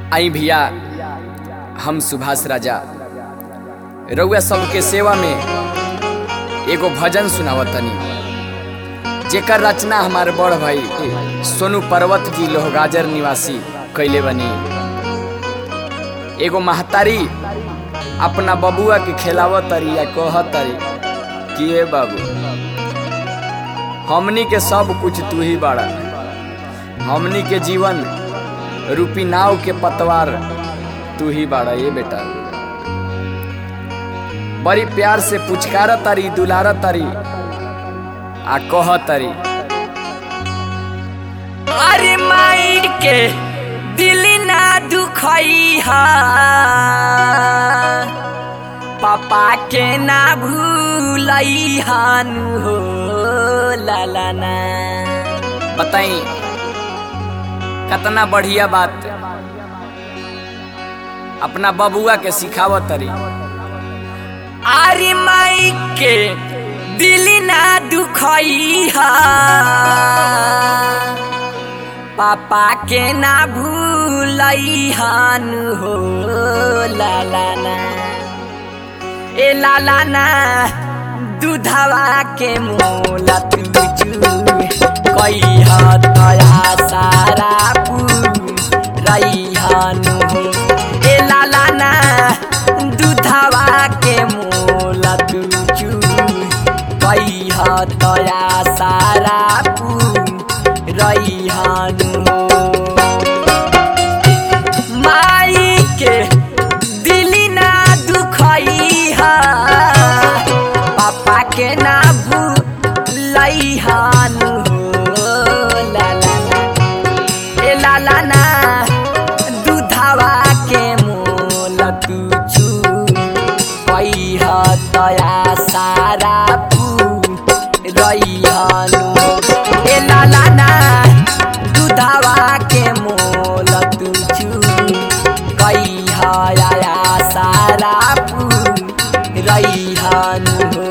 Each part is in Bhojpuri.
आई भैया हम सुभाष राजा रउआ सबके सेवा में एगो भजन सुनावतनी जेकर रचना हमारे बड़ भाई सोनू पर्वत जी लोहगाजर निवासी कैले बनी एगो महतारी अपना बबुआ के खिलावत तरी या कहत तरी कि ए बाबू हमनी के सब कुछ तू ही बाड़ा हमनी के जीवन रूपी नाव के पतवार तू ही बाड़ा ये बेटा बड़ी प्यार से पुचकार तारी दुलार तारी आ कह तारी अरे माइर के दिल ना दुखई हा पापा के ना भूलई हानु हो लाला ना बताई कितना बढ़िया बात अपना बबुआ के सिखावत तरी अरे माई के दिल ना दुखई हा पापा के ना भूलई हानु हो लाला ना ए लाला ना दूधवा के मोला तुझू कई हतया सारा रही हानु हो ए लाला ना दूधवा के मोला तुझू कई हतया सारा रही हानु हो माई के दिल ना दुखई हा पापा के ना भूलई हानु हो लाला ना ए लाला ना दूधवा के मोल तुझू कई हतया सारा रही हानु ए लाला ना दूधवा के मोल तुझू कई हया सारा रही हानु हो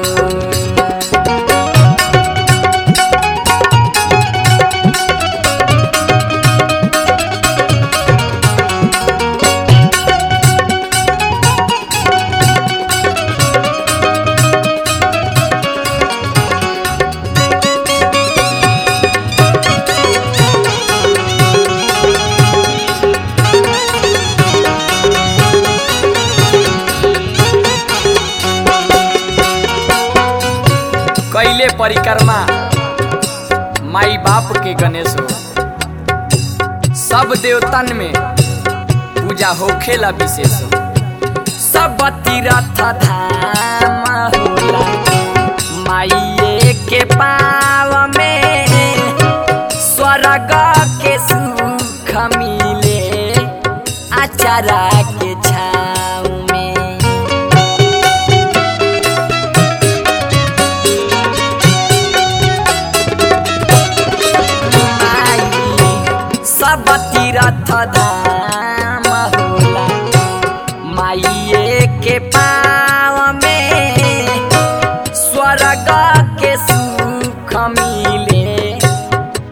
कैले परिक्रमा माई बाप के गणेश हो सब देवतन में पूजा होखेला विशेष हो सब तीरथ धाम होला माइये के पाव में स्वर्ग के सुख मिले आचारा के छाव में माई सब तीरथ धाम होला माइये के पाव में स्वर्ग के सुख मिले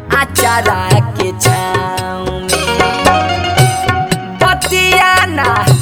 आचारा के छाव में बतिया ना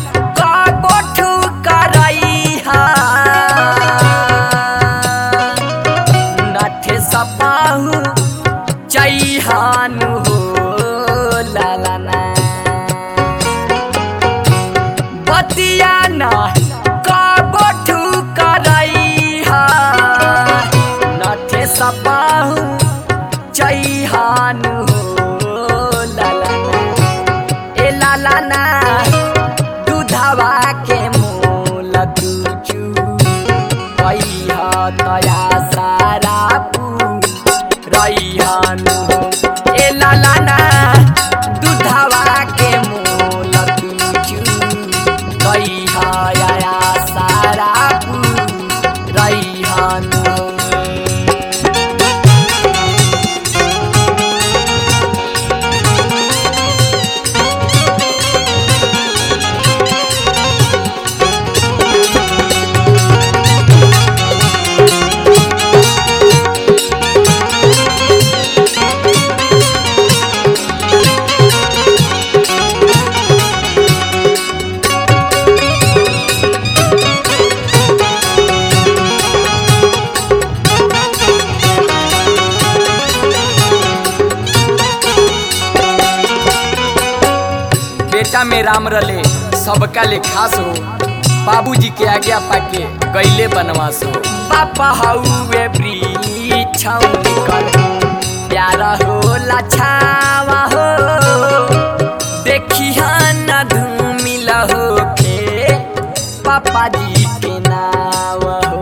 दुनिया में राम रले सबका ले खास हो बाबूजी के आज्ञा पाके गईले बनवास हो पापा हउए वृक्ष निकल प्यारा होला छावा हो देखिया न धूमिल होके पापा जी के नाव हो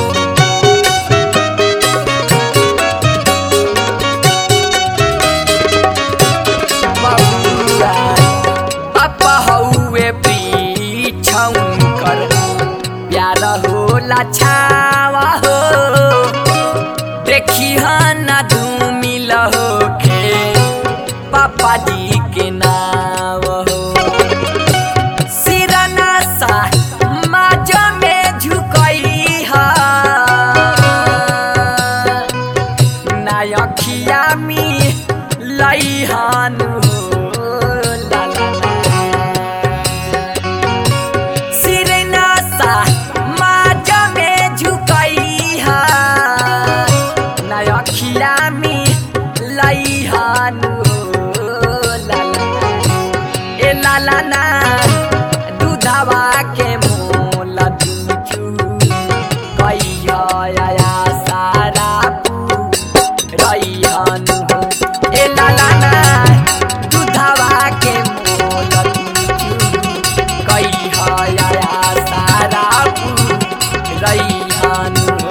बबुआ पापा हउए वृक्ष कर प्यार होला छावा हो देखी न धूमिल होके पापा जी के नाव हो सिरना सा माज में झुकई हा नायखिया मी लइहान हो ला ला ला। सिरना सा माज में झुकई हा नायखिया मी लइहान हो ला ला ला। ए ला ला ना दूधवा के मोल दूचू कहिया या सारा रैहन हो ए ला ला ना दूधवा के मोल दूचू कहिया या सारा रैहन हो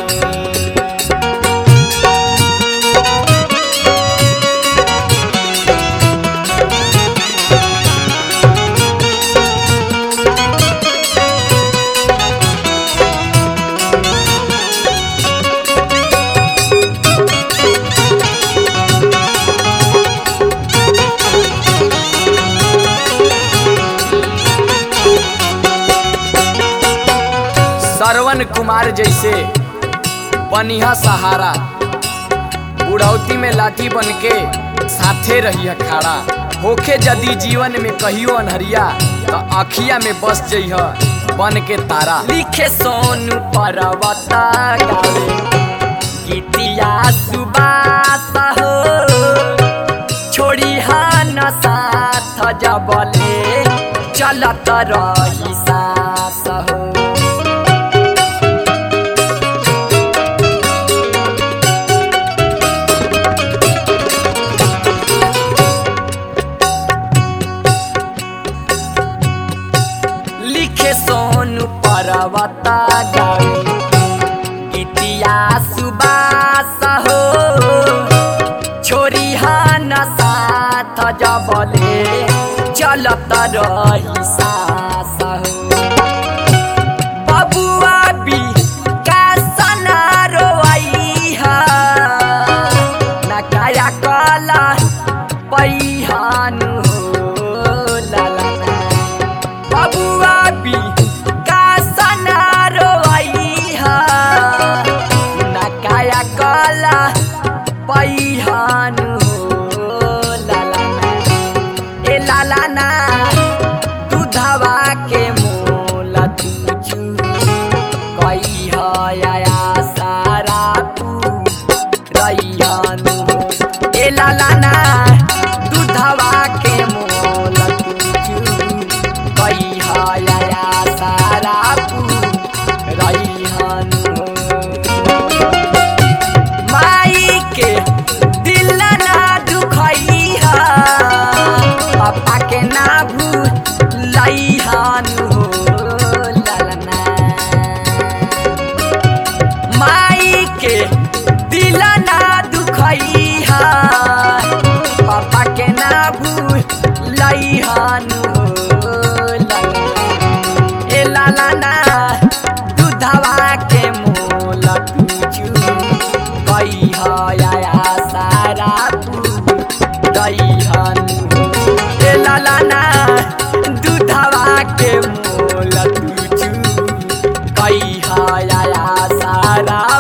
श्रवण कुमार जैसे बनिहा सहारा बुढ़ौती में लाठी बन के साथे रही खाड़ा होखे यदि जीवन में कहियो अनहरिया तो अखिया में बस जइह बन के तारा लिखे सोनू पर्वत गावे गीतिया सुबास हो छोड़ी हान साथ जबले चलत रही सास हो लिखे सोनू पर्वत गावे गीतिया सुबास हो छोरी हान साथ जबले चलत रही सास हो बबुआ बी का सना रोई हा ना काया कला पैहानु हो ला ला ला बबुआ बी का सना रोई हा ना काया कला पैहानु हो ला ला ला ए ला ला ना दूधवा के मोल तुझू कई हया सारा तू रैयानु हो ए ला ला ना दूधवा के मोल तुझू कई हया सारा तू रैयानु हो माई के दिल ना दुखई हा पापा के ना भूलई हानु हो ललना माई के दिल ना दुखई हा पापा के ना भूलई हानु हो ललना ए लाला ना दूधवा के मोल तुझू कई हया सारा दईहन ए लाला ना दूधवा के मोल तुझू कई हया सारा